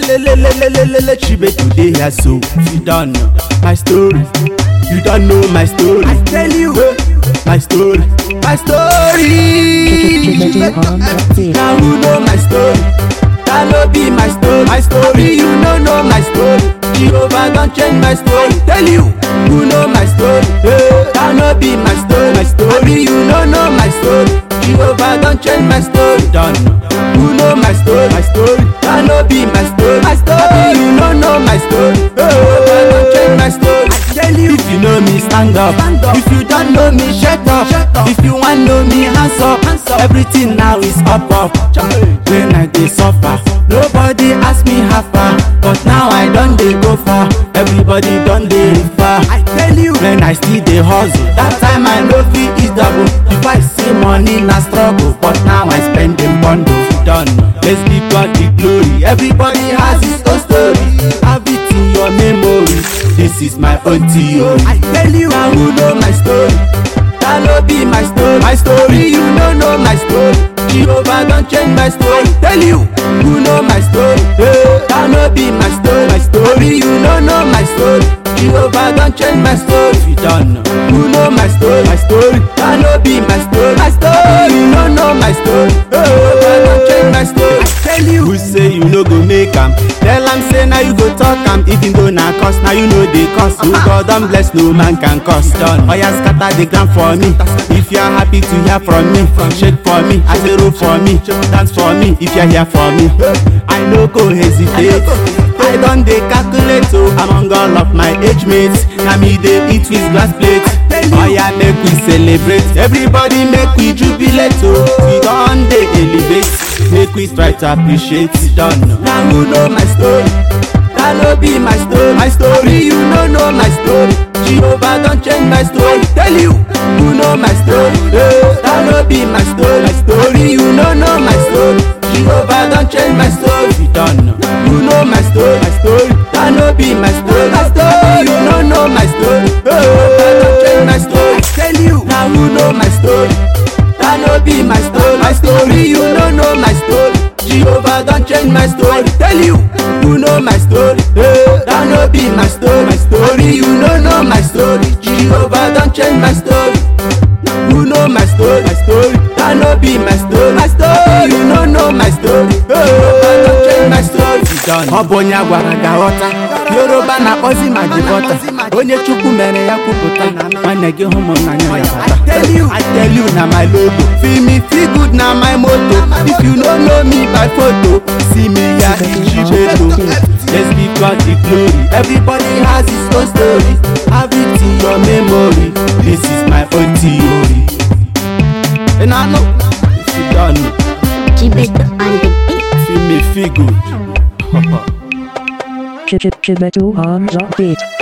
Lelelelelelelele chibe today here so you don't know my story. You don't know my story. I tell you my story. My story. Chibedu on the beat. Now who know my story? That no be my story. My story, you no know my story. Jehovah don't change my story. Tell you who know my story. Hey, that no be my story. My story, you no know my story. Jehovah don't change my story. Don't know. Who know my story? My story. That no be my story. My story, you no know my story. Hey, Jehovah don't change my story. I tell you, if you know me, stand up. Stand up. If you don't know me, shut up. Shut up. If you want know me, hands up. Hands up. Everything now is up up. When I dey suffer, nobody ask me how far. But now I don dey go far. Everybody don dey refer. I tell you, when I still dey hustle, that time I no fit eat double. If I see money na struggle, but now I spend in bundle. Done. Let's give God the glory. Everybody has his own story. Have it in your memory. This is my own theory. I tell you, now who know my story? That no be my story. My story, you no know my story. Jehovah don't change my story. Tell you, who know my story? Hey, that no be my story. My story, you no know my story. Jehovah don't change my story. You don't know. Who know my story? My story, that no be my story. My story, you no know my story. Hey, Jehovah don't change my story. I tell you, who say you no go make am? Tell am say now you go talk am. Even though na cause now you know they cause. Who God don bless, no man can cause. Done. Oya scatter the ground for me. If you are happy to hear from me, shake for me. I say roll for me, dance for me. If you are here for me, I no go hesitate. I don dey calculate o among all of my age mates. Na me dey eat with glass plate. Oya make we celebrate. Everybody make we jubilate o. We don dey elevate. Make we try to appreciate. Done. Na who know my story? That no be my story. My story, you no know my story. Jehovah don't change my story. Tell you, who know my story? Hey, that no be my story. My story, you no know my story. Jehovah don't change my story. You don't know. You know my story. My story, that no be my story. My story, you no know my story. Hey, Jehovah don't change my story. I tell you, now who know my story? That no be my story. My story, you no know my story. Jehovah don't change my story. Tell you, you know my story. Hey, that no be my story. My story, you no know my story. Jehovah don't change my story. You know my story. My story, that no be my story. My story, you no know my story. Hey, Jehovah don't change my story. Ọ bụ onye a gwara ga ghọta Yoruba na-akpọzi ma jikọta onye Chukwu mere ya kwupụta nwanne gị hụ m n'anya ya bata I tell you na my logo feel me feel good na my motto if you no know me by photo see me ya ijibeto let's give God the glory everybody has his own story have it in your memory this is my own theory and I know if you don't know Chibedu on the beat. feel me feel good Chibedu on the beat.